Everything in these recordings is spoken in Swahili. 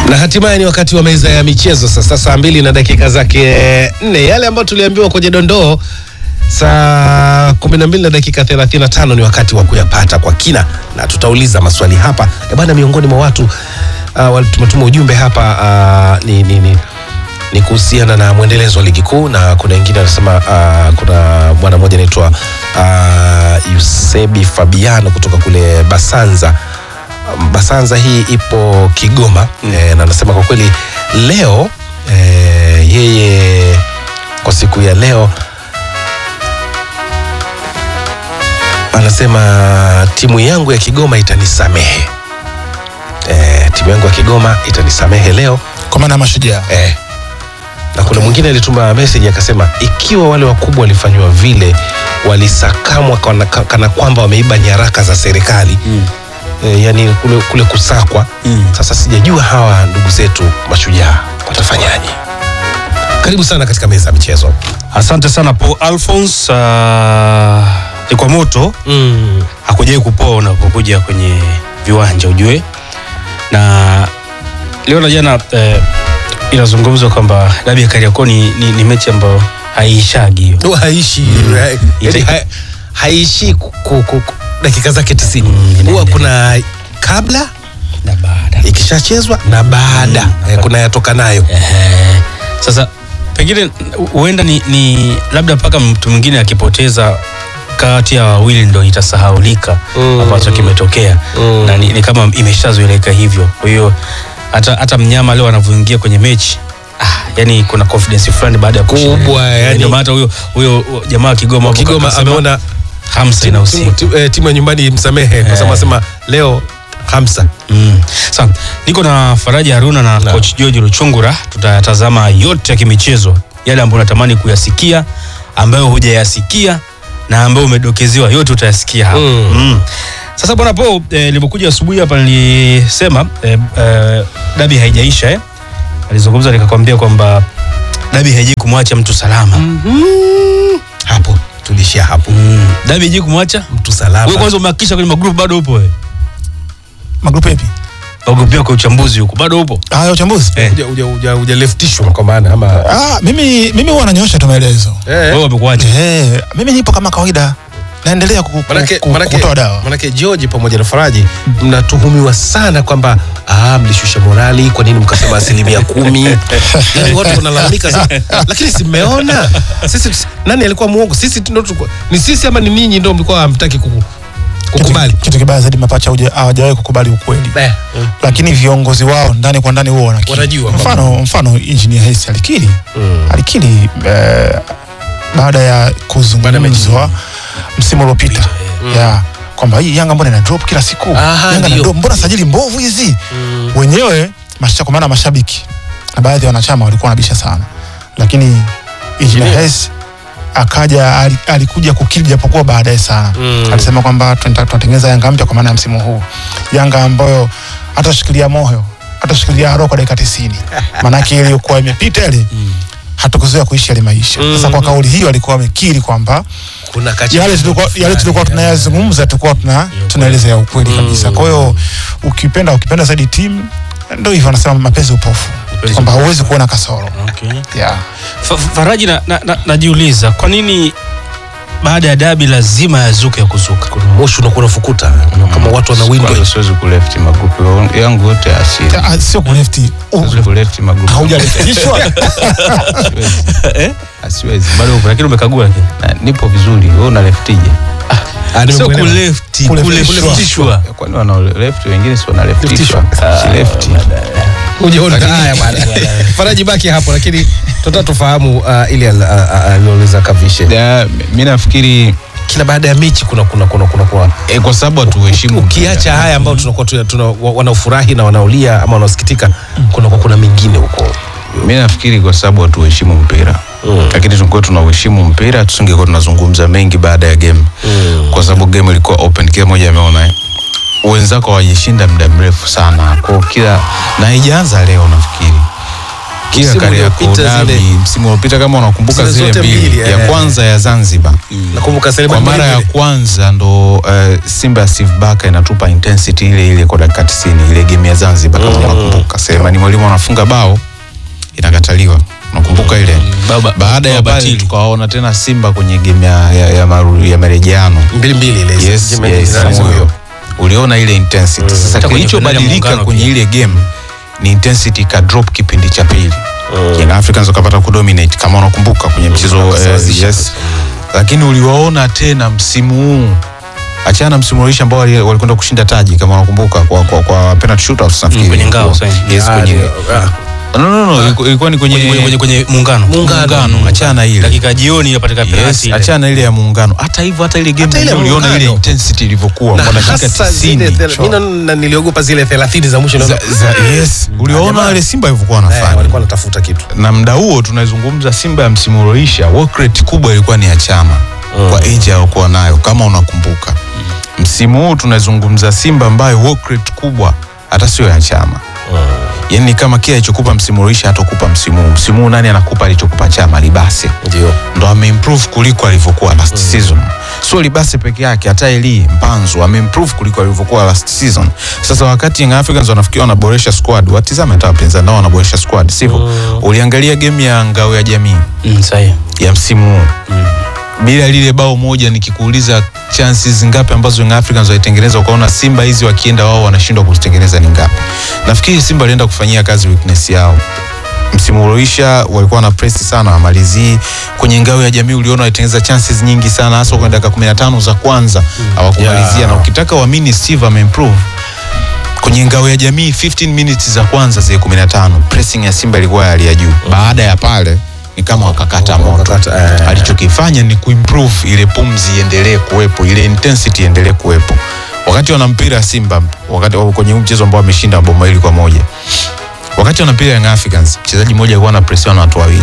na hatimaye ni wakati wa meza ya michezo sasa, saa mbili na dakika zake nne. Yale ambayo tuliambiwa kwenye dondoo saa kumi na mbili na dakika thelathini na tano ni wakati wa kuyapata kwa kina, na tutauliza maswali hapa e bwana. Miongoni mwa watu uh, tumetuma ujumbe hapa uh, ni, ni, ni, ni kuhusiana na mwendelezo wa ligi kuu, na kuna wengine anasema uh, kuna bwana mmoja anaitwa uh, Yusebi Fabiano kutoka kule Basanza Basanza hii ipo Kigoma mm. E, na anasema kwa kweli leo e, yeye kwa siku ya leo anasema timu yangu ya Kigoma itanisamehe. E, timu yangu ya Kigoma itanisamehe leo kwa maana ya mashujaa e. Na kuna mwingine alituma message akasema ikiwa wale wakubwa walifanywa vile walisakamwa kana, kana kwamba wameiba nyaraka za serikali mm. E, yani kule, kule kusakwa mm. Sasa sijajua hawa ndugu zetu mashujaa watafanyaje? Karibu sana katika meza ya michezo. Asante sana Paul Alphonse. Uh, ni kwa moto mm. hakujai kupoa unapokuja kwenye viwanja ujue, na leo na jana eh, inazungumzwa kwamba dabi ya Kariakoo ni, ni, ni mechi ambayo haiishagi hiyo No, haishi Mm. ha- yani, ha- haishi ku- ku- ku- dakika zake tisini Mm, huwa inaendelea. kuna kabla na baada ikishachezwa na baada Mm. eh, kuna yatokanayo Ehe. Sasa pengine huenda ni, ni labda mpaka mtu mwingine akipoteza kati ya wawili ndo itasahaulika Mm. ambacho kimetokea Mm. na ni, ni kama imeshazoeleka hivyo. Kwa hiyo hata, hata mnyama leo anavyoingia kwenye mechi ah, yani kuna confidence fulani baada ya kushinda. Kubwa, yani. Ndio maana hata huyo huyo jamaa wa Kigoma hapo Kigoma akasema, ameona hamsa timu, timu, inahusika. timu, eh, timu ya nyumbani msamehe kwa sababu Eh. asema leo hamsa Mm. Sawa, niko na Faraja Haruna na Na. coach George Luchungura. Tutayatazama yote ya kimichezo, yale ambayo unatamani kuyasikia, ambayo hujayasikia na ambayo umedokezewa, yote utayasikia hapa. Mm. Mm. Sasa bwana Po, eh, nilipokuja asubuhi hapa nilisema eh, eh, dabi haijaisha eh. Alizungumza nikakwambia kwamba dabi haijai kumwacha mtu salama. hapo tulishia hapo Mm. Dabi haijai kumwacha mtu wewe. salama Kwanza umehakikisha kwenye magrupu bado upo wewe? magrupu yapi Magrupu yako ya uchambuzi huko bado upo? haya uchambuzi Eh. Uja- uja- uja- ujaleftishwa kwa maana ama ah, mimi mimi huwa nanyoosha tu maelezo eh. Wewe wamekuacha. eh, mimi nipo kama kawaida naendelea ku- ku- Manake, ku- manake, kutoa dawa manake George pamoja na Faraji mnatuhumiwa sana kwamba ah, mlishusha morali, kwa nini mkasema asilimia kumi? yani watu wanalalamika sana, lakini si mmeona sisi, nani alikuwa muongo? Sisi tu ndo tulikuwa- ni sisi ama ni ninyi ndo mlikuwa hamtaki kuku- kukubali? kitu, kitu kibaya zaidi mapacha huja- hawajawahi kukubali ukweli Eh, lakini viongozi wao ndani kwa ndani huo wanakiri. Wanajua mfano mfano engineer Hersi alikiri Mm. alikiri eh, baada ya kuzungumzwa msimu uliopita ya kwamba hii Yanga mbona ina drop kila siku Aha, Yanga ina ndio. drop, mbona sajili mbovu hizi wenyewe masha, kwa maana mashabiki na baadhi ya wanachama walikuwa wanabisha sana, lakini engineer Hersi akaja ali- alikuja kukiri japokuwa baadaye sana Mm. alisema kwamba tunataka tunatengeneza Yanga mpya kwa maana ya msimu huu, Yanga ambayo hatashikilia moyo hatashikilia roho kwa dakika tisini maanake ile iliyokuwa imepita ile hatukuzoea kuishi yale maisha. Sasa kwa kauli hiyo alikuwa amekiri kwamba kuna kacha yale tulikuwa yale tulikuwa tunayazungumza tulikuwa tuna tunaelezea ukweli kabisa. Kwa hiyo ukipenda ukipenda zaidi timu ndio hivyo anasema mapenzi upofu Mapenzi kwamba hauwezi kuona kasoro. Okay. Yeah. Fa- Faraji na, na, na, najiuliza kwa nini baada ya dabi lazima yazuke ya kuzuka moshi unakuwa unafukuta kama watu wanawindwa Kwanza siwezi kulefti magrupu yangu yote ya asili. Ah, Sio kulefti Siwezi kulefti magrupu. haujaleftishwa Siwezi. eh? Ah, Siwezi. bado upo lakini umekagua lakini Na nipo vizuri. Wewe una leftije? Ah, sio nimekuelewa. kulefti Kuleftishwa. kuleftishwa Kwani wana left wengine si wana leftishwa? Leftishwa. Si lefti. Hujaona haya bwana. Faraji baki hapo, lakini tunataka tufahamu uh, ile al- a- a- aliuliza Kavishe. Da, mi nafikiri Kila baada ya mechi kuna kuna kuna kuna, kuna eh, kwa sababu hatuheshimu ukiacha haya ambao tunakuwa tuna, tuna, wa- wanaofurahi na wanaolia ama wanaosikitika, kuna kuna mengine huko. mi nafikiri kwa sababu hatuheshimu mpira Mm. lakini tungekuwa tunauheshimu mpira tusingekuwa tunazungumza mengi baada ya game Mm. kwa sababu game ilikuwa open kila mmoja ameona eh. wenzako hawajashinda muda mrefu sana kwa kila na haijaanza leo nafikiri kila Msimu Kariakoo uliopita dabi zile- msimu uliopita kama unakumbuka Zile zile zote mbili mbili, ya eh. kwanza ya Zanzibar nakumbuka Selemani kwa mara ya Mwalimu kwanza ndo uh, Simba ya Steve Barker inatupa intensity ile ile kwa dakika 90 ile game ya Zanzibar kama unakumbuka Selemani Mwalimu anafunga bao inakataliwa unakumbuka ile Baba- baada ya baba pale Tili. tukawaona tena Simba kwenye game ya, ya, ya, maru, ya marejeano mbili mbili ile yes, Jimmy yes, Zidane huyo. huyo. uliona ile intensity sasa Hata kwenye kilichobadilika finali ya kwenye muungano ile game ni intensity ka drop kipindi cha pili Young Africans wakapata kudominate kama unakumbuka kwenye mchezo eh, wakasawazisha. yes lakini uliwaona tena msimu huu achana na msimu uliisha ambao wali- walikwenda kushinda taji kama unakumbuka kwa, kwa, kwa penalty shootouts nafikiri kwenye ngao, ilikuwa. sahi. yes Ah, kwenye ndio. Ah, no no no ilikuwa- ilikuwa ni kwenye kwenye, kwenye, kwenye muungano Muungano. achana na ile dakika jioni inapatikana Yes, penalti ile. achana ile ya muungano. Hata hivyo hata ile game Hata ile ile uliona ile muungano. intensity ilivyokuwa na kwa dakika hasa zile 90. thela- mimi na- na niliogopa zile 30 za mwisho Za, naona, za, yes, uliona jamaa. wale Simba ilivyokuwa eh, wanafanya. walikuwa wanatafuta kitu na muda huo tunazungumza Simba ya msimu ulioisha, work rate kubwa ilikuwa ni ya Chama kwa age aliyokuwa nayo kama unakumbuka. Msimu huu tunazungumza Simba ambayo work rate kubwa hata sio ya Chama. Yaani ni kama kile alichokupa msimu ulioisha hatakupa msimu huu. Msimu huu nani anakupa alichokupa Chama? Libase ndio ndo ameimprove kuliko alivyokuwa last season. Sio Libase peke yake, hata Eli Mpanzu ameimprove kuliko alivyokuwa last season. Sasa wakati Young Africans wanafikiri wanaboresha squad, watizame hata wapinzani nao wanaboresha squad, sivyo? Uliangalia game ya ngao ya jamii Mm, sahi. ya msimu huu bila lile bao moja, nikikuuliza chances ngapi ambazo Young Africans walitengeneza, ukaona Simba hizi wakienda wao wanashindwa kuzitengeneza ni ngapi? Nafikiri Simba alienda kufanyia kazi weakness yao msimu ulioisha walikuwa na press sana wamalizii kwenye ngao ya jamii uliona walitengeneza chances nyingi sana hasa kwenye dakika 15 za kwanza hawakumalizia Yeah. na ukitaka uamini Steve ameimprove kwenye ngao ya jamii 15 minutes za kwanza zile 15 pressing ya Simba ilikuwa ya hali ya juu baada ya pale ni kama wakakata moto Wakakata, eh. alichokifanya ni kuimprove ile pumzi iendelee kuwepo ile intensity iendelee kuwepo wakati wana mpira Simba wakati kwenye huu mchezo ambao wameshinda bao mawili kwa moja wakati wana mpira Young Africans mchezaji mmoja alikuwa anapresiwa na watu wawili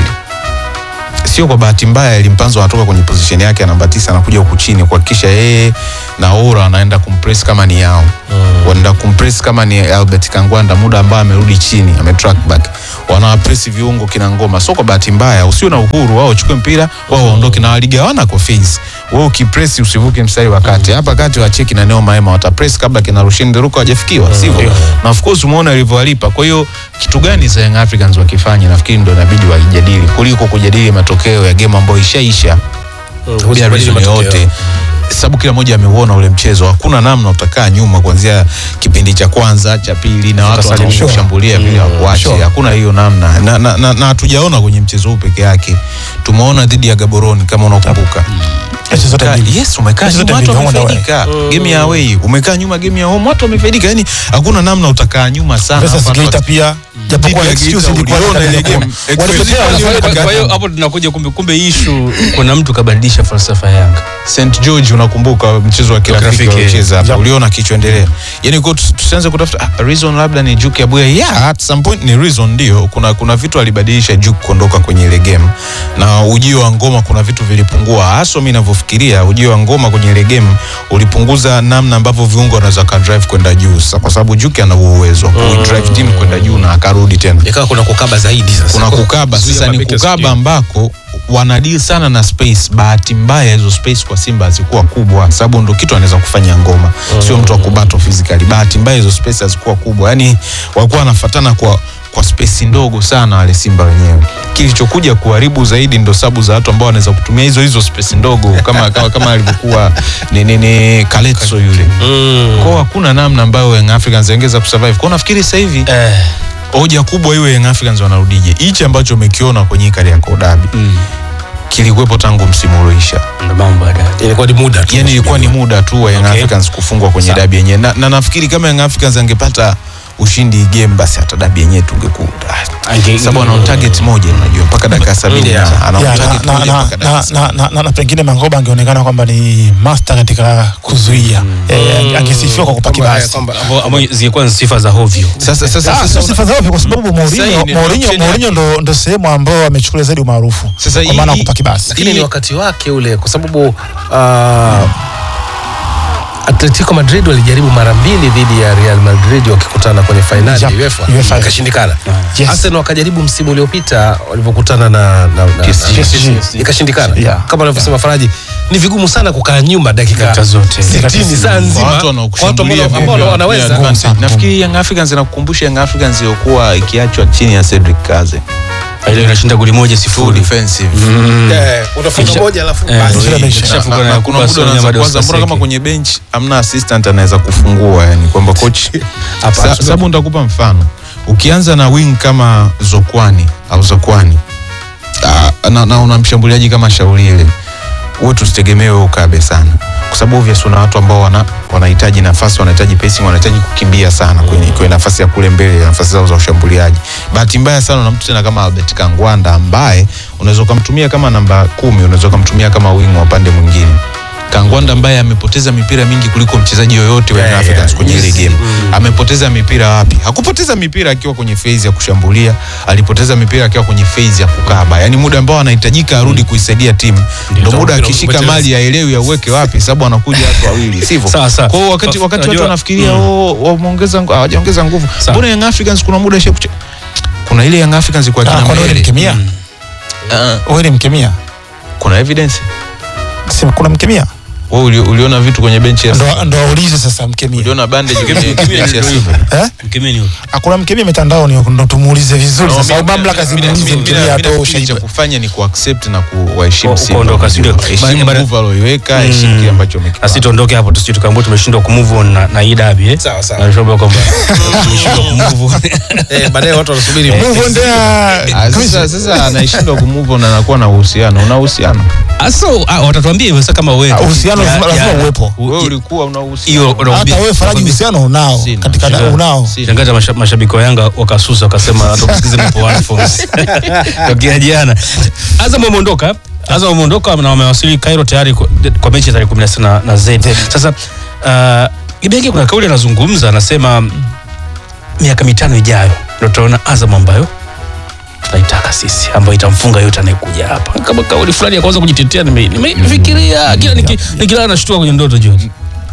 sio kwa bahati mbaya Elimpanzo anatoka kwenye position yake ya namba tisa anakuja huku chini kuhakikisha yeye na Ora anaenda kumpress kama ni yao mm. wanaenda kumpress kama ni Albert Kangwanda muda ambao amerudi chini ame track back wanawapress viungo kina ngoma sio kwa bahati mbaya usio na uhuru wao wachukue mpira wao waondoke na waligawana kwa phase wewe ukipress usivuke mstari wa kati hapa kati wacheki na Neo Maema watapress kabla kina Rushin Deruko hajafikiwa sivyo na of course umeona alivyowalipa kwa hiyo kitu gani za Young Africans wakifanya nafikiri ndio inabidi waijadili kuliko kujadili matokeo ya game ambayo ishaisha bila reason yoyote sababu kila mmoja ameuona ule mchezo hakuna namna utakaa nyuma kuanzia kipindi cha kwanza cha pili na watu Utasalimishwa. wanaoshambulia vile wakuache Sure. hakuna hiyo namna na na- na- na hatujaona kwenye mchezo huu peke yake tumeona dhidi ya Gaborone kama unakumbuka Mechi zote Ka- mbili. yes umekaa Mechi zote nyuma watu mbili, home and away. wamefaidika game ya away umekaa nyuma game ya home watu wamefaidika yani hakuna namna utakaa nyuma sana Versus Hapa Geita watu- pia japokuwa Dhidi ya excuse Geita ilikuwa uliona ndani ya ile game. kumi. Excuse Walipotea, ilikuwa walifanya Kwa- kwa hiyo kazi. hapo tunakuja kumbe kumbe issue kuna mtu kabadilisha falsafa ya Yanga St George unakumbuka mchezo wa kirafiki kirafiki, waliocheza hapa Yep. uliona kichoendelea yani kwa tu- tusianze kutafuta ah, reason labda ni Juke Abuya yeah at some point ni reason ndio kuna kuna vitu alibadilisha Juke kuondoka kwenye ile game na ujio wa ngoma kuna vitu vilipungua hasa mimi ninavyofikiria ujio wa ngoma kwenye ile game ulipunguza namna ambavyo viungo wanaweza ka drive kwenda juu sasa kwa sababu Juke ana huo uwezo wa kuidrive team kwenda juu na akarudi tena ikawa kuna kukaba zaidi sasa kuna kukaba Kuzuia sasa ni mabeki kukaba wasikie. ambako wanadili sana na space bahati mbaya hizo space kwa simba hazikuwa kubwa sababu ndo kitu anaweza kufanya ngoma sio mtu wa kubato physically bahati mbaya hizo space hazikuwa kubwa yani walikuwa wanafatana kwa kwa space ndogo sana wale simba wenyewe kilichokuja kuharibu zaidi ndo sabu za watu ambao wanaweza kutumia hizo hizo space ndogo kama kama, kama alivyokuwa ni, ni, ni Kaletso yule Mm. kwao hakuna namna ambayo Young Africans wangeweza kusurvive kwao nafikiri sasa hivi eh, hoja kubwa iwe Young Africans wanarudije. Hichi ambacho umekiona kwenye hii Kariakoo Derby mm, kilikuwepo tangu msimu ulioisha, ndo mambo baadaye ilikuwa ni muda tu yani ilikuwa ni muda tu wa Young Okay. Africans kufungwa kwenye Sawa. dabi yenyewe na, na nafikiri kama Young Africans angepata ushindi hii game basi hata dabi yenyewe tungekuwa Ange- sababu ana on target moja unajua mpaka dakika 70 Yeah. na ana on Yeah, na- target na- moja na- mpaka na- dakika na- na- na- na pengine Mangoba angeonekana kwamba ni master katika kuzuia Eh, angesifiwa kwa kupa Kwamba- kibasi kwamba- ambao ambao zilikuwa ni sifa za hovyo sasa sasa Ah, sasa sio una- sifa zao kwa sababu Sasa hii Mourinho ni Mourinho option Mourinho yake. ndo ndo sehemu ambao amechukulia zaidi umaarufu Sasa kwa maana ya hii- kupa kibasi lakini ni Hii- wakati wake ule kwa sababu uh, Atletico Madrid walijaribu mara mbili dhidi ya Real Madrid wakikutana kwenye fainali ya Yep, UEFA UEFA. ikashindikana. Yes. Arsenal wakajaribu msimu uliopita walivyokutana na, na, na, PSG. na PSG. ikashindikana. Yeah. Kama anavyosema Faraji, ni vigumu sana kukaa nyuma dakika Dakika zote. 60 saa nzima Kwa watu kwa watu wanaokushambulia ambao- ambao vile, wanaweza vile advantage. Ngumu sana. nafikiri Young Africans inakukumbusha Young Africans iliyokuwa ikiachwa chini ya Cedric Kaze ile inashinda goli moja full sifuri defensive Eh, unafunga Kisha- moja alafu eh, basi. Zile Na- mechi. na- Kishafunga na- na na kuna Yakubu muda Asoni unaanza bado kuwaza mbona kama Saseki. kwenye bench amna assistant anaweza kufungua yani kwamba coach Hapa, Sa- hapa. sababu nitakupa mfano ukianza na wing kama Zokwani au Zokwani ah, na, na una mshambuliaji kama Shauri ile huwe tusitegemee wewe ukabe sana kwa sababu obvious una watu ambao wana wanahitaji nafasi wanahitaji pacing wanahitaji kukimbia sana kwenye, kwenye nafasi ya kule mbele nafasi zao za ushambuliaji bahati mbaya sana una mtu tena kama Albert Kangwanda ambaye unaweza ukamtumia kama namba kumi unaweza ukamtumia kama wing wa upande mwingine Kangwanda ambaye amepoteza mipira mingi kuliko mchezaji yoyote wa Young Yeah, Africans yeah, kwenye ile yes. game amepoteza mipira wapi? Hakupoteza mipira akiwa kwenye phase ya kushambulia, alipoteza mipira akiwa kwenye phase ya kukaba, yaani muda ambao anahitajika arudi kuisaidia timu, ndio muda Ndio, akishika ndio, mali aelewi auweke wapi, sababu anakuja watu wawili, sivyo? Sawa, sawa. Kwa hiyo wakati, wakati watu Unajua- wanafikiria Mm. oh, wameongeza ngu- hawajaongeza nguvu, Sawa. mbona Young Africans kuna muda ishe kuche... kuna ile Young Africans kwa Ah, kina kwa nini mbele mkemia? Ah, Wewe ni mkemia? kuna evidence Si kuna mkemia? wewe uli, uliona vitu kwenye benchi ya Simba? Ndo ndo aulize sasa mkemia. uliona bandage kwenye Mkemia benchi ya ndio Simba Eh? Mkemeni huyo. Hakuna mkemia mitandaoni huko ndo tumuulize vizuri No, sasa. Au mimi- mamlaka mimi- zimuulize mimi- mkemia mimi atoe nafikiri cha ushahidi. kufanya ni kuaccept na kuwaheshimu Ku- Simba. kuondoka, si ndio? Heshimu Bara- move aloiweka, heshimu kile ambacho na amekifanya. sisi tuondoke hapo tusije tukaambia tumeshindwa kumove on na, na hii dabi eh. Sawa, sawa. Na tunaomba kwamba tumeshindwa kumove on. Eh, baadaye watu wanasubiri Move on there. Ah, Sasa sasa anaishindwa kumove on anakuwa na uhusiano. Una uhusiano. Aso ah, watatuambia hivyo sasa kama wewe. Ah, uhusiano Ya- lazima ya- uwepo. u- Wewe i- ulikuwa una uhusiano. hiyo unaambia- Hata wewe Faraji uhusiano unao Sina. katika Sina. unao. Sina. Shangaza masha- mashabiki wa Yanga wakasusa wakasema hatukusikize mpo one forms. Tokea jana. Azam wameondoka. Azam wameondoka na wamewasili Cairo tayari kwa, kwa mechi ya tarehe 16 na, na Z. Sasa uh, Ibenge kuna kauli anazungumza anasema miaka mitano ijayo ndio tutaona Azam ambayo tunaitaka sisi ambayo itamfunga yote anayekuja hapa. Kama kauli fulani ya kwanza kujitetea nime- nime- nimefikiria kila niki- nikilala nashtua kwenye ndoto George.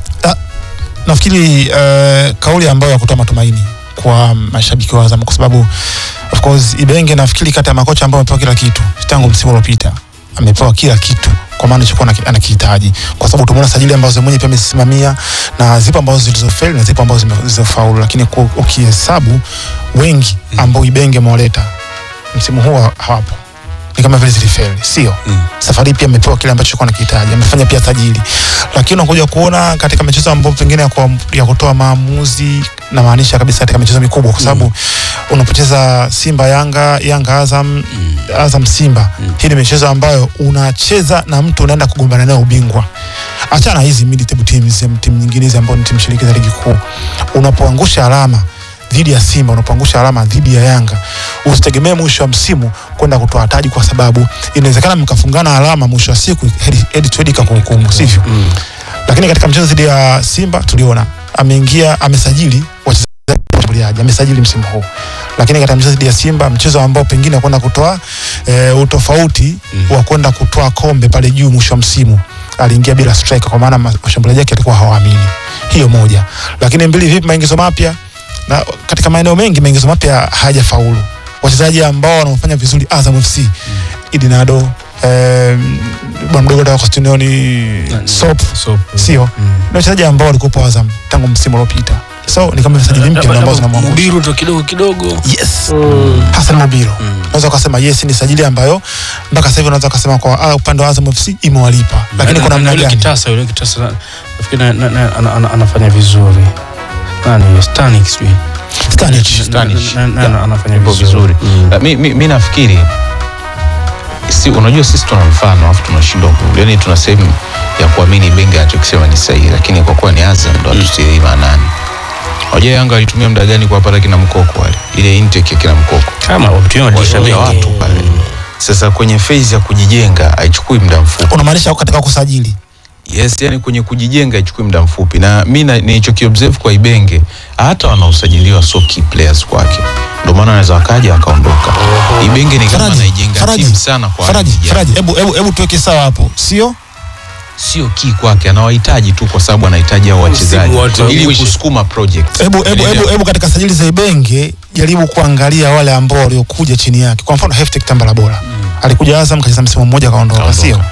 nafikiri uh, kauli ambayo ya kutoa matumaini kwa mashabiki wa Azam kwa sababu of course Ibenge nafikiri kati ya makocha ambao amepewa kila kitu tangu msimu uliopita amepewa kila kitu kwa maana alichokuwa anaki- anakihitaji kwa sababu tumeona sajili ambazo mwenyewe pia amesimamia na zipo ambazo zilizofeli na zipo ambazo zime- zilizofaulu lakini ku- ukihesabu wengi ambao Ibenge amewaleta msimu huu ha- hawapo ni kama vile zilifeli sio Mm. safari hii pia amepewa kile ambacho alikuwa anakihitaji amefanya pia sajili lakini unakuja kuona katika michezo ambayo pengine ya, kwa, ya kutoa maamuzi na maanisha kabisa katika michezo mikubwa kwa sababu unapoteza Simba Yanga Yanga Azam Azam Simba hii ni michezo ambayo unacheza na mtu unaenda kugombana naye ubingwa achana hizi mid table teams em, timu nyingine hizi ambao ni timu shiriki za ligi kuu unapoangusha alama dhidi ya Simba unapoangusha alama dhidi ya Yanga usitegemee mwisho wa msimu kwenda kutoa taji kwa sababu inawezekana mkafungana alama mwisho wa siku head- head to head ikakuhukumu sivyo lakini katika mchezo dhidi ya Simba tuliona ameingia amesajili wachezaji washambuliaji amesajili msimu huu, lakini katika mchezo dhidi ya Simba, mchezo ambao pengine kwenda kutoa e, utofauti wa kwenda kutoa kombe pale juu mwisho wa msimu aliingia bila striker, kwa maana ma- washambuliaji wake alikuwa hawaamini. Hiyo moja, lakini mbili, vipi maingizo mapya na katika maeneo mengi maingizo mapya hayajafaulu. Wachezaji ambao wanaofanya vizuri Azam FC Idinado eh, bwana mdogo wa Costinioni Sop So, sio ni wachezaji ambao walikuwa Azam tangu msimu uliopita, so ni kama msajili mpya ndio ambao zinamwangusha Mubiru ndo kidogo kidogo. yes Hassan Mobilo unaweza ukasema yes ni sajili ambayo mpaka sasa hivi unaweza ukasema kwa ah, upande wa Azam FC imewalipa, lakini Na- kwa na- namna na yule gani kitasa yule kitasa na- nafikiri na- na- na- ana- ana- anafanya vizuri nani Stanik sijui Stanic Na- na- na- na- anafanya Ipo vizuri vizuri. Uh, mi, mi, mi nafikiri si, unajua sisi tuna mfano alafu tunashindwa ku- yani tuna sehemu ya kuamini Ibenge anachokisema ni sahihi, lakini kwa kuwa ni Azam ndo hatutilii maanani. Unajua Yanga alitumia muda gani kuwapata kina Mkoko wale, ile intake ya kina Mkoko kama wametumia madirisha Walitumia mengi watu pale. Sasa kwenye phase ya kujijenga haichukui muda mfupi. unamaanisha katika kusajili Yes, yani kwenye kujijenga ichukui muda mfupi, na mi na- nilichokiobserve kwa Ibenge, hata wanaosajiliwa so key players kwake, ndio maana anaweza wakaja wakaondoka. Ibenge ni kama Faraji, anaijenga Faraji, timu sana kwa Faraji, ajili ya- Faraji, hebu hebu hebu tuweke sawa hapo, sio sio key kwake, anawahitaji tu kwa sababu anahitaji hao wachezaji wote ili uishe. kusukuma project. Hebu hebu Unaelewa? hebu hebu katika sajili za Ibenge jaribu kuangalia wale ambao waliokuja chini yake. Kwa mfano Heftek Tambala bora alikuja Azam kacheza msimu mmoja kaondoka, Kaondoka. sio?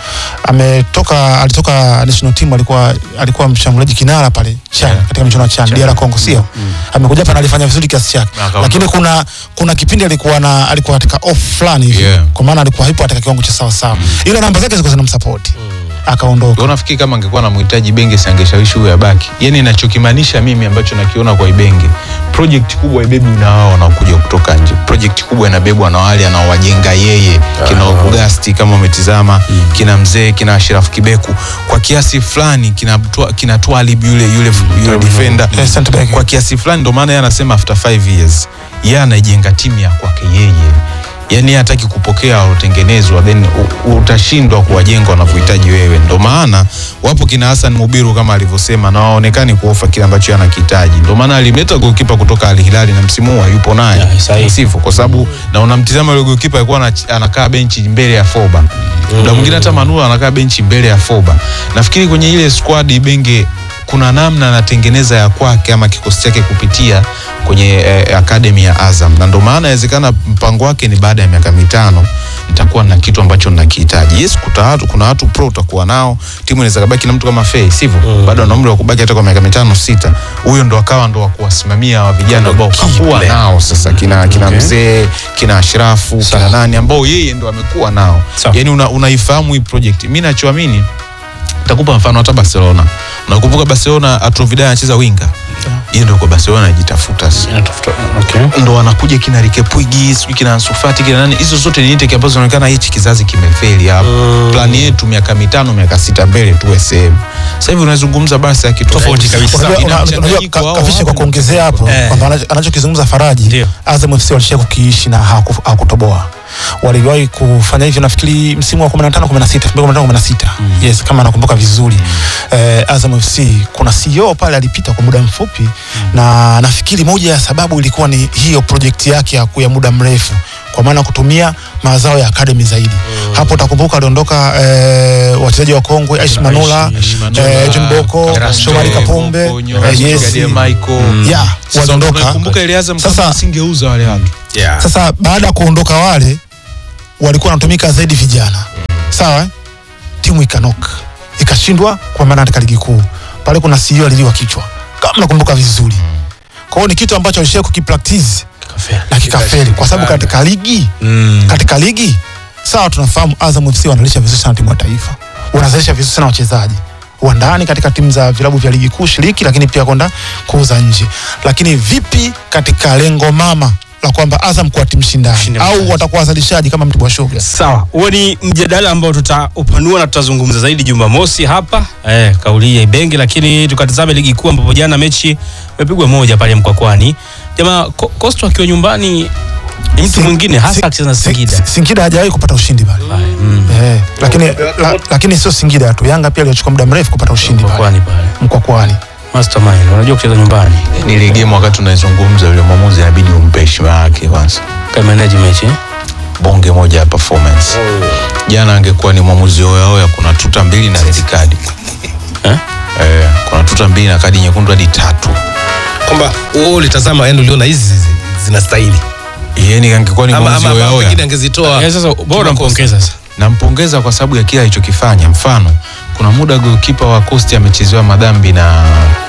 Ametoka alitoka national team, alikuwa alikuwa mshambuliaji kinara pale Chan Yeah. katika michuano ya Chan DR Congo, sio? Amekuja hapa na alifanya vizuri kiasi chake, Na akaondoka. lakini kuna kuna kipindi alikuwa na alikuwa katika off fulani hivi, Yeah. kwa maana alikuwa hipo katika kiwango cha sawa sawa, ila namba zake zilikuwa zinamsupport akaondoka. Kwa nafikiri kama angekuwa anamhitaji Benge si angeshawishi huyo abaki. Yaani ninachokimaanisha mimi ambacho nakiona kwa Ibenge, project kubwa ibebi na wao wanaokuja kutoka nje. Project kubwa inabebwa na wale anaowajenga yeye, kina Augasti kama umetizama, kina mzee, kina Ashraf Kibeku. Kwa kiasi fulani kinatoa kinatoa alibi yule yule yule defender. Eh, center back. Kwa kiasi fulani ndio maana yeye anasema after 5 years yeye anaijenga timu ya kwake yeye yaani yeye hataki kupokea walotengenezwa then u- utashindwa kuwajenga wanavyohitaji wewe. Ndo maana wapo kina Hassan Mubiru kama alivyosema, na waonekani kuofa kile ambacho yeye anakihitaji. Ndo maana alimleta goalkeeper kutoka Al Hilal na msimu huu hayupo naye Yeah, sahihi. sivyo, kwa sababu na unamtizama yule goalkeeper alikuwa anach- anakaa benchi mbele ya Foba, muda mwingine hata Manula anakaa benchi mbele ya Foba. Nafikiri kwenye ile squad Benge kuna namna anatengeneza ya kwake ama kikosi chake kupitia kwenye eh, academy ya Azam, na ndo maana inawezekana mpango wake ni baada ya miaka mitano nitakuwa na kitu ambacho nakihitaji. Yes, kuta watu, kuna watu pro utakuwa nao, timu inaweza kabaki na mtu kama Fei, sivyo? Bado ana umri wa kubaki hata kwa miaka mitano sita. Huyo ndo akawa ndo wa kuwasimamia wa vijana ambao kakuwa nao sasa, kina kina Okay. mzee, kina Ashrafu, kina nani ambao yeye ndo amekuwa nao. Sawa. Yani una, unaifahamu hii project. Mimi nachoamini Nitakupa mfano hata Barcelona. Unakumbuka Barcelona Arturo Vidal anacheza winga. Yeye ndio kwa Barcelona anajitafuta sasa. Inatafuta- okay. Ndo wanakuja kina Rike Puig, sijui kina Ansu Fati, kina nani. Hizo zote ni intake ambazo zinaonekana hichi kizazi kimefeli hapa. Plani yetu miaka mitano, miaka sita mbele tuwe sehemu. Sasa hivi unazungumza basi ya kitu Tofauti kabisa. Unajua- Ina una- mchanganyiko unajua ka- wao kafisha kwa wapo na kuongezea hapo Eh. kwamba anacho- anachokizungumza Faraji Ndio. Azam FC walishia kukiishi na hawaku- hawakutoboa waliwahi kufanya hivyo nafikiri msimu wa 15 16 2015 16 yes kama nakumbuka vizuri eh, Azam FC kuna CEO pale alipita kwa muda mfupi na nafikiri moja ya sababu ilikuwa ni hiyo project yake ya, ya muda mrefu kwa maana kutumia mazao ya academy zaidi hapo utakumbuka aliondoka eh, wachezaji wa kongwe Aishi Manula Aishi Manula, eh, John Boko Erasto, Shomari Kapombe Konyo, eh, yes Gadia Michael. yeah Sasa waliondoka unakumbuka ile Azam Sasa- kama asingeuza wale watu. Yeah. sasa baada ya kuondoka wale walikuwa wanatumika zaidi vijana sawa eh? timu ikanoka ikashindwa kwa maana katika ligi kuu pale kuna CEO aliliwa kichwa kama nakumbuka vizuri kwa hiyo ni kitu ambacho alishia kukipractice Kafeli. na kikafeli kwa sababu katika ligi Mm. katika ligi sawa tunafahamu Azam FC wanalisha vizuri sana timu ya taifa wanazalisha vizuri sana wachezaji wa ndani katika timu za vilabu vya ligi kuu shiriki lakini pia kwenda kuuza nje lakini vipi katika lengo mama la kwamba Azam kuwa timu shindani Mshindi au mkali. watakuwa wazalishaji kama Mtibwa Sugar Sawa, huo ni mjadala ambao tutaupanua na tutazungumza zaidi Jumamosi hapa eh, kauli hii ya Ibenge, lakini tukatazame ligi kuu ambapo jana mechi imepigwa moja pale Mkwakwani. Jamaa Ko- Coastal akiwa nyumbani ni mtu Si- mwingine hasa si- akicheza na si- Singida. si- Singida hajawahi kupata ushindi pale Mm. eh, lakini la, lakini sio Singida tu Yanga pia alichukua muda mrefu kupata ushindi pale Mkwakwani pale. Mkwakwani Mastermind, unajua kucheza nyumbani. Ni ile game wakati unaizungumza yule mwamuzi inabidi umpe heshima yake kwanza. Kama manage mechi. eh? bonge moja ya performance. Jana angekuwa ni mwamuzi oya oya, kuna tuta mbili na red card. Eh? Eh, kuna tuta mbili na kadi nyekundu hadi tatu. kwamba wewe ulitazama yani uliona hizi zi- zinastahili Yaani angekuwa ni ama mwamuzi ama oya ama pengine oya. angezitoa Eh, sasa bora mpongeza sasa. Nampongeza kwa sababu ya kile alichokifanya. Mfano, kuna muda goalkeeper wa Coast amechezewa madhambi na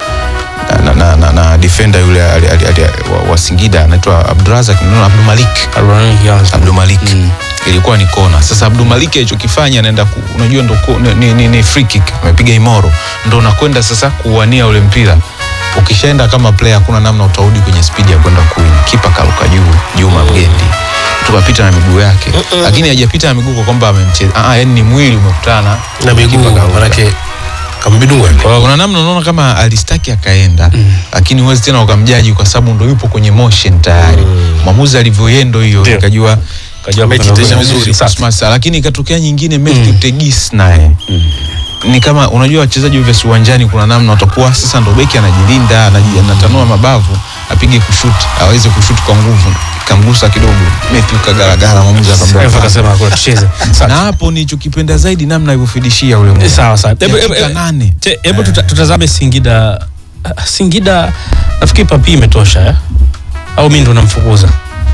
na, na, na, na defender yule ali, ali, ali, wa, wa Singida anaitwa Abdurazak no, Abdul Malik Arwani kianza. Abdul Malik Mm. ilikuwa ni kona. Sasa Abdul Malik alichokifanya anaenda ku, unajua ndo ku- ni, ni, ni, ni free kick amepiga imoro, ndo unakwenda sasa kuwania ule mpira. Ukishaenda kama player, hakuna namna utarudi kwenye speed ya kwenda kuwin. Kipa karuka juu Juma Mgendi tukapita na miguu yake, lakini hajapita na miguu kwa kwamba amemcheza. Ah, yani ni mwili umekutana na miguu kipa karuka. manake kambidungwa Kwa hiyo kuna namna unaona kama alistaki akaenda lakini huwezi tena ukamjaji kwa sababu ndo yupo kwenye motion tayari mwamuzi alivyoyendo hiyo Ndio. ikajua Kajua Mechi kuna itaisha vizuri. vizuri. Sasa. Cosmas, lakini ikatokea nyingine Matthew Tegis naye ni kama unajua wachezaji vya uwanjani kuna namna watakuwa sasa ndo beki anajilinda anaji- anatanua mabavu apige kushuti aweze kushuti kwa nguvu kamgusa kidogo Matthew kagaragara mwamuzi Refa akamwambia akasema hakuna tucheze. na Sawa. hapo nilichokipenda zaidi namna alivyofidishia ule muda. Sawa sawa. Hebu- Dakika hebu- nane. Te- Hebu tuta- tutazame Singida. Ah, Singida nafikiri papi imetosha eh? Au mimi ndo namfukuza?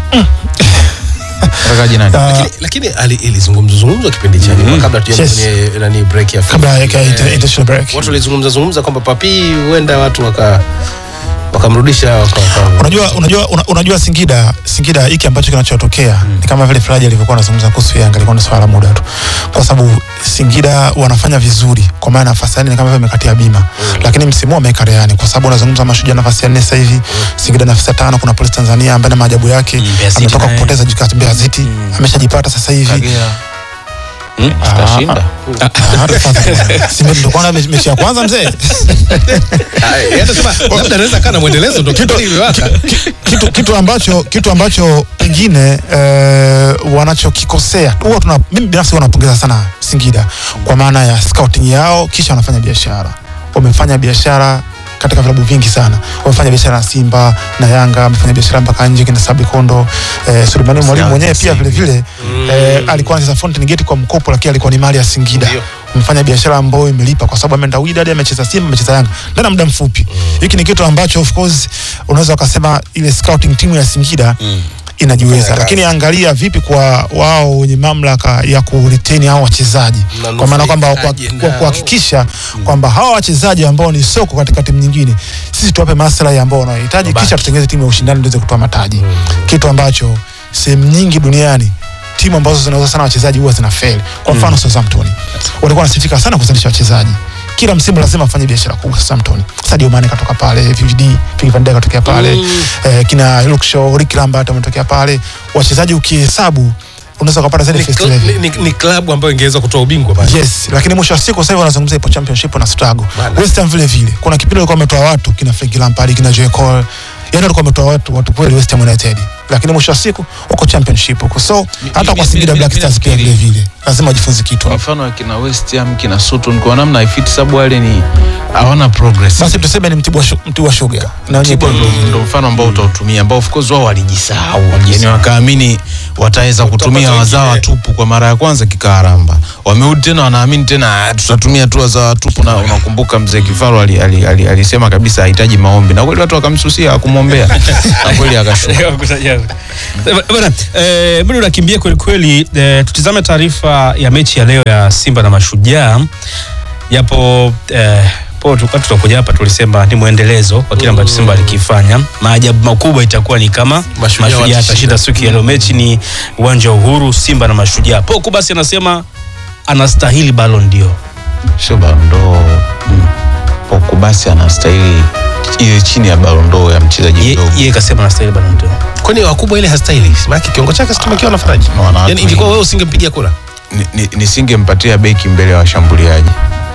Atakaje nani? Ah, Lakini- lakini ali- ilizungumzwa zungumzwa kipindi cha nyuma kabla tuende Yes. kwenye nani break ya kabla ya FIFA. inter- Eh, international break. watu walizungumza zungumza kwamba papi huenda watu waka wakamrudisha waka, waka, unajua unajua una- unajua Singida Singida hiki ambacho kinachotokea ni kama vile Faraja alivyokuwa anazungumza kuhusu Yanga ilikuwa ni swala la muda tu, kwa sababu Singida wanafanya vizuri, kwa maana nafasi ya nne ni kama vile imekatia bima, lakini msimu huu wameweka rehani, kwa sababu unazungumza Mashujaa nafasi ya nne sasa hivi, Singida nafasi ya tano, kuna Police Tanzania ambaye na maajabu yake Mm, Mbeya City ametoka naye. kupoteza jikati Mbeya City, ameshajipata sasa hivi Kagera. Hmm? Tutashinda. Ah, sasa bwana. Si ndio tulikuwa na mechi ya kwanza mzee Ah, yeye anasema labda anaweza kaa na mwendelezo ndo kitu iliwaka kitu, kitu ambacho kitu ambacho pengine eh, wanachokikosea huwa tuna mimi binafsi huwa napongeza sana Singida kwa maana ya scouting yao, kisha wanafanya biashara. Wamefanya biashara katika vilabu vingi sana, wamefanya biashara na Simba na Yanga, wamefanya biashara mpaka nje kina Sabi Kondo eh, Sulemani Mwalimu mwenyewe pia vile vile eh, alikuwa anacheza Fountain Gate kwa mkopo, lakini alikuwa ni mali ya Singida Ndio. amefanya biashara ambayo imelipa kwa sababu ameenda Wydad, amecheza Simba, amecheza Yanga ndani ya muda mfupi. Hiki ni kitu ambacho of course unaweza ukasema ile scouting timu ya Singida inajiweza, Fanya lakini kazi. angalia vipi kwa wao wenye mamlaka ya kuretain hao wachezaji, kwa maana kwamba kwa- Mnanufaikaje kwa- nao? kuhakikisha kwamba hawa wachezaji ambao ni soko katika timu nyingine, sisi tuwape maslahi ambao wanahitaji, kisha tutengeneze timu ya ushindani ndio iweze kutoa mataji, kitu ambacho sehemu nyingi duniani timu ambazo zinauza sana wachezaji huwa zina fail. Kwa mfano Southampton walikuwa wanasifika sana kuzalisha wachezaji kila msimu lazima afanye biashara kubwa Southampton. Sadio Mane katoka pale, VVD, Virgil van Dijk katokea pale, eh, kina Luke Shaw, Ricky Lambert wametokea pale. Wachezaji ukihesabu unaweza kupata zaidi ni, first cl- level. ni, ni, ni klabu ambayo ingeweza kutoa ubingwa basi Yes, lakini mwisho wa siku sasa hivi wanazungumzia ipo championship na struggle. Bana. West Ham vile vile. Kuna kipindi walikuwa wametoa watu kina Frank Lampard, kina Joe Cole. Yaani walikuwa wametoa watu watu kweli West Ham United. Lakini mwisho wa siku wako championship huko. So hata kwa mi- Singida mi- Black mi Stars pia vile nafikiri- vile. Lazima wajifunze kitu. Kwa mfano akina West Ham kina Sutton kwa namna haifiti sababu wale ni hawana progress. Basi tuseme ni Mtibwa Shu- Mtibwa Sugar. Na wenyewe Mtibwa pia ndo, vile vile. ndo mfano ambao utautumia ambao of course wao walijisahau yani wakaamini wataweza kutumia Utapata wazawa wengine. tupu kwa mara ya kwanza kikaaramba wamerudi tena wanaamini tena "Ah, tutatumia tu wazawa tupu na unakumbuka mzee Kifaru ali, ali, ali, alisema kabisa hahitaji maombi na kweli watu wakamsusia hakumwombea na kweli akashuka Bwana, eh, muda unakimbia kweli kweli. Eh, tutizame taarifa ya mechi ya leo ya Simba na Mashujaa. Japo eh, po tulikuwa tutakuja hapa tulisema ni mwendelezo wa kile ambacho Simba alikifanya. Maajabu makubwa itakuwa ni kama Mashujaa Mashujaa watashinda. atashinda siku ya leo. Mechi ni uwanja wa Uhuru, Simba na Mashujaa. Poko basi anasema anastahili Ballon d'Or. sio barondo Poko basi anastahili ile chini ya barondo ya mchezaji Ye- mdogo Yeye kasema anastahili Ballon d'Or. kwani wakubwa ile hastahili maana kiungo chake situmekiwa na faraji Na wana watu yani ingekuwa wengi. wewe usingempigia kura Ni- ni- nisingempatia beki mbele ya washambuliaji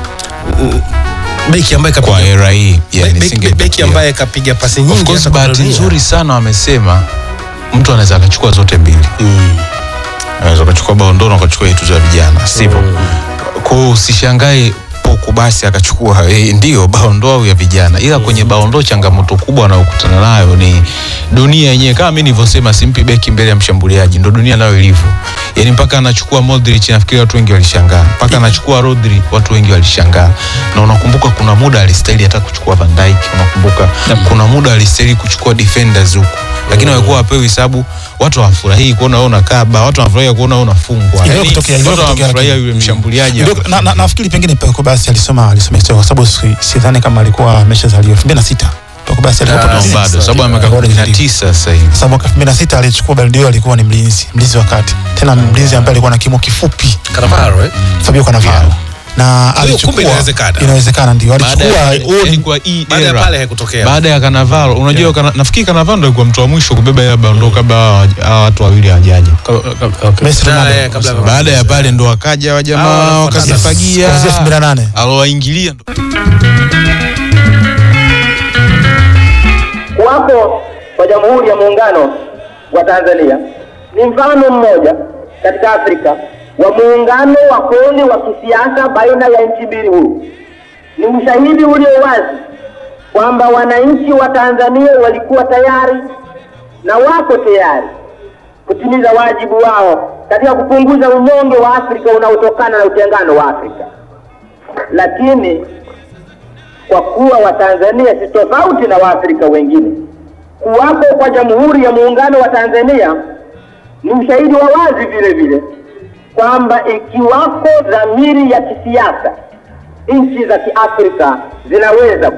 beki ambaye kwa kapiga era hii Be- yani beki- nisingempatia. beki ambaye kapiga pasi Of nyingi course hata kwa bahati dunia. nzuri sana wamesema mtu anaweza akachukua zote mbili anaweza ukachukua baondo na ukachukua hii tuzo ya vijana sivyo kwa hiyo usishangae poku basi akachukua eh, ndio baondo au ya vijana ila kwenye baondo changamoto kubwa anayokutana nayo ni dunia yenyewe kama mi nilivyosema simpi beki mbele ya mshambuliaji ndo dunia nayo ilivyo yani mpaka anachukua Modric nafikiri watu wengi walishangaa mpaka anachukua Rodri watu wengi walishangaa na unakumbuka kuna muda alistahili hata kuchukua Van Dijk unakumbuka kuna muda alistahili kuchukua defenders huku lakini walikuwa wapewi hesabu watu hawafurahii kuona wewe unakaba watu wanafurahia kuona wewe unafungwa Iliwahi yani kutokea, iliwahi watu kutokea, wanafurahia lakini- yule mshambuliaji Ndio, na, na, nafikiri pengine Peko basi alisoma alisoma historia kwa sababu si- sidhani kama alikuwa ameshazaliwa 2006 Peko basi alikuwa Ah, No, Peko bado sababu amekaa Bado kumi na ndio. tisa sasa hivi kwa sababu mwaka 2006 alichukua Ballon d'Or alikuwa ni mlinzi mlinzi wa kati tena mlinzi ambaye alikuwa na kimo kifupi Cannavaro, eh? Fabio Cannavaro na hiyo alichukua kumbe inawezekana. inawezekana ndio baada ya alichukua yani kwa hii baada ya era pale haikutokea baada ya Cannavaro unajua kana, nafikiri Cannavaro ndo alikuwa mtu wa mwisho kubeba ile bando kabla hawa hawa watu wawili hawajaja Messi Ah, Ronaldo eh, kabla ya- baada ya pale ndo wakaja wa Ah, jamaa wanafuatana. wakazifagia kuanzia 2008 alowaingilia ndo Kuwapo kwa Jamhuri ya Muungano wa Tanzania ni mfano mmoja katika Afrika wa muungano wa kweli wa kisiasa baina ya nchi mbili huru. Ni ushahidi ulio wazi kwamba wananchi wa Tanzania walikuwa tayari na wako tayari kutimiza wajibu wao katika kupunguza unyonge wa Afrika unaotokana na utengano wa Afrika, lakini kwa kuwa Watanzania si tofauti na Waafrika wengine, kuwapo kwa Jamhuri ya Muungano wa Tanzania ni ushahidi wa wazi vile vile kwamba ikiwako dhamiri ya kisiasa, nchi za Kiafrika zinaweza